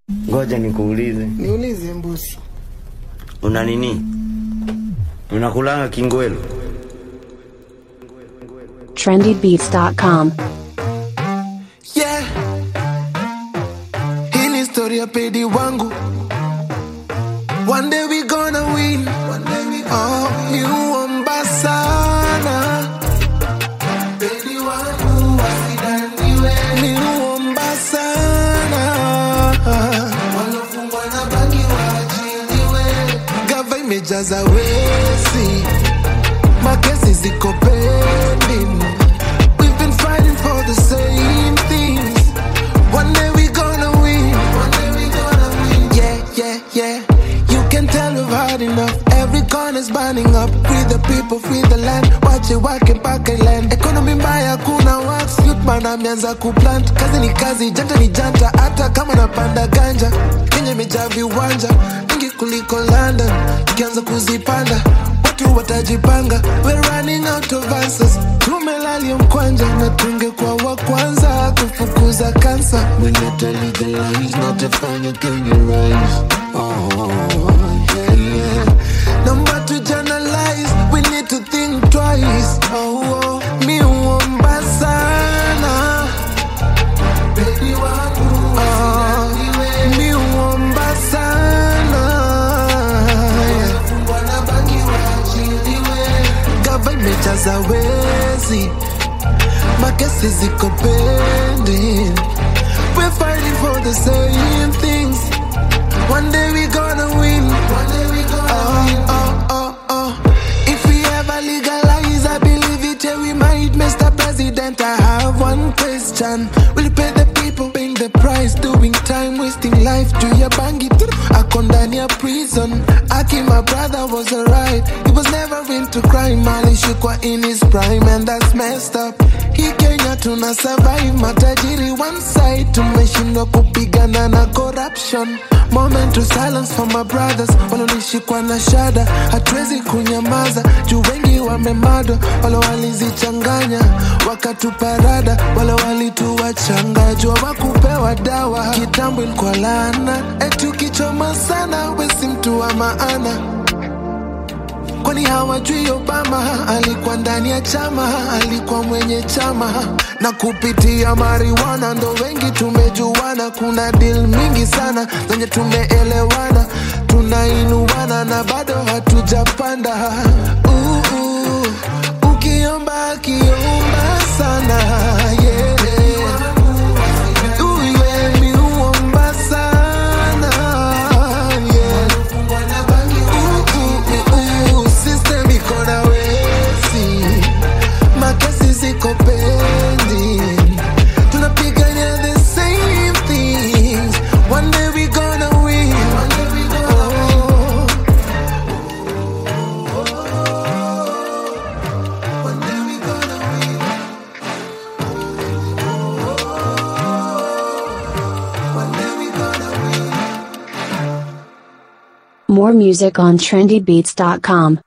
Ngoja nikuulize, Niulize mbusi. una nini? Unakulanga kingwelo? trendybeats.com. Yeah. Hii ni story ya pedi wangu. One day we gonna win. Oh, ni uomba sana. Pedi wangu wasidaniwe. Ni uomba sana. Walofungwa na bangi waachiliwe. Gava imejaza wesi. Makesi ziko pending. We've been fighting for the same things. One day we gonna win. One day we gonna win. Yeah, yeah, yeah. You can tell we've had enough. Every corner's burning up. Free the people, free the land. Watch it work mpaka land. Economy mbaya, kuna wax. Youth man ameanza kuplant. Kazi ni kazi, janta ni janta. Hata kama napanda ganja. Kenya imejaa viwanja mingi kuliko London. Tukianza kuzipanda watu watajipanga. We're running out of answers. Tumelalia mkwanja na tungekuwa wa kwanza kufukuza kansa. When you tell legalize, not define your Kenya rise. Oh, yeah, yeah. Number to journalize, we need to think twice. Oh, oh. mi uomba sana. Baby wangu, oh, mi uomba sana. Yeah gava imejaza wezi makesi ziko pending we're fighting for the same things one day we gonna win one day we gonna oh, win oh, oh, oh. if we ever legalize i believe it yeah we might mr president i have one question will you pay the people paying the price doing time wasting life juu ya bangi ako ndani ya prison aki my brother was alright he was never into crime alishikwa in his prime and that's messed up hii kenya tuna survive matajiri one side tumeshindwa kupigana na corruption moment to silence for my brothers walonishikwa na shada hatuwezi kunyamaza juu wengi wamemado wale walizichanganya wakatuparada wale walituwachanga jua wakupewa dawa kitambo ilikuwa laana eti ukichoma sana wesi mtu wa maana kwani hawajui Obama alikuwa ndani ya chama, alikuwa mwenye chama na kupitia mariwana ndo wengi tumejuana. Kuna deal mingi sana zenye tumeelewana, tunainuana na bado hatujapanda. Uh, uh, ukiomba akiomba sana yeah. Uh, yeah, mi huomba sana yeah. Uh, uh, uh, system iko na wezi, makesi ziko pending, tunapigania the same things. One day we gonna win. Oh. One day we gonna win. One day we gonna win. More music on trendybeats.com.